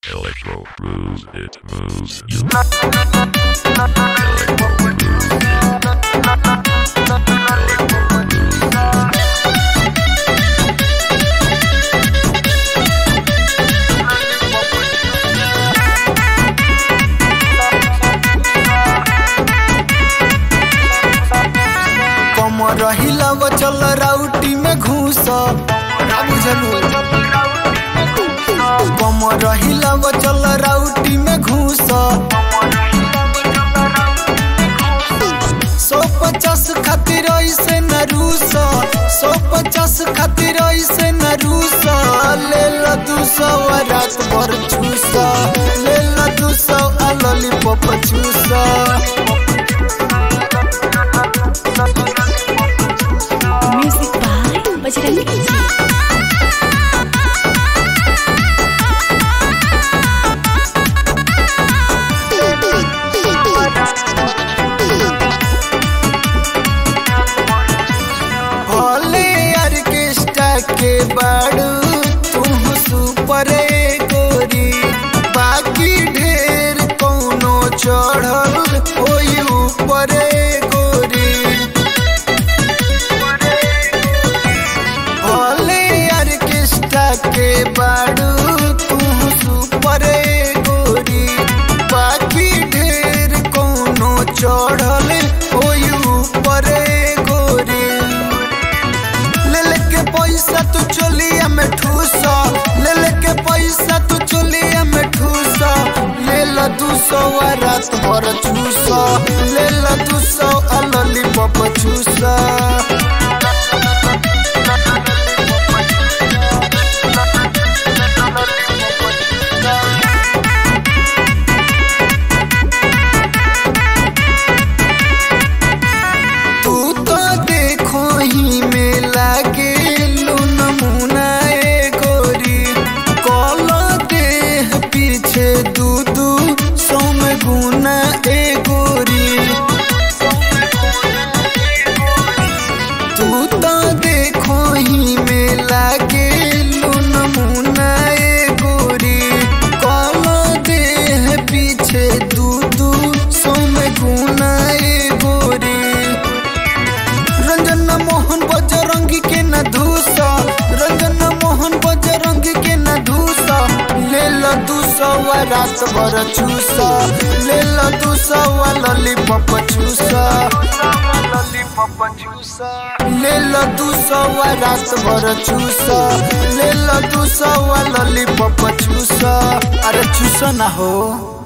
Electro moves, it moves you. Electro moves. Electro moves. कम रहिला वो चल राउटी में घूस का बुझलू कम रहिला वो चल राउटी में घूस सौ पचास खातिर ऐसे न रूस सौ पचास खातिर ऐसे न रूस ले ला दू सौ रात भर चूस ले ला दू सौ लॉलीपॉप चूस Music by Bajrangi Ji. Bhole orchestra के बाड़ू तुम सुपर गोरी बाकी ढेर कौनो चढ़ल होई ऊपर गोरी भोले ऑर्केस्ट्रा के बाड़ू तुम सुपर गोरी बाकी ढेर कौनो चढ़ल होई ऊपर गोरी ले लेके पैसा तू चोलिया में ठूस ले लेके पैसा तू चोलिया में ठूस ले ला दू सौ आ रात भर चूस ले ला दू सौ आ लॉलीपॉप चूस तू तो देखो ही में लागे लू नमूना ए गोरी कॉलो देह पीछे दू दू सौ में गुना ए गोरी तू तो देखो ही में लागे लू नमूना ए गोरी कॉलो देह पीछे दू दू सौ में गुना ए गोरी रंजन मोहन बजरंगी के न धूसा रंजन मोहन बजरंगी के न धूसा ले लो दू सौ रात भर चूसा ले लो दू सौ लॉलीपॉप चूसा ले लो दू सौ रात भर चूसा ले लो दू सौ लॉलीपॉप चूसा अरे चूसा ना हो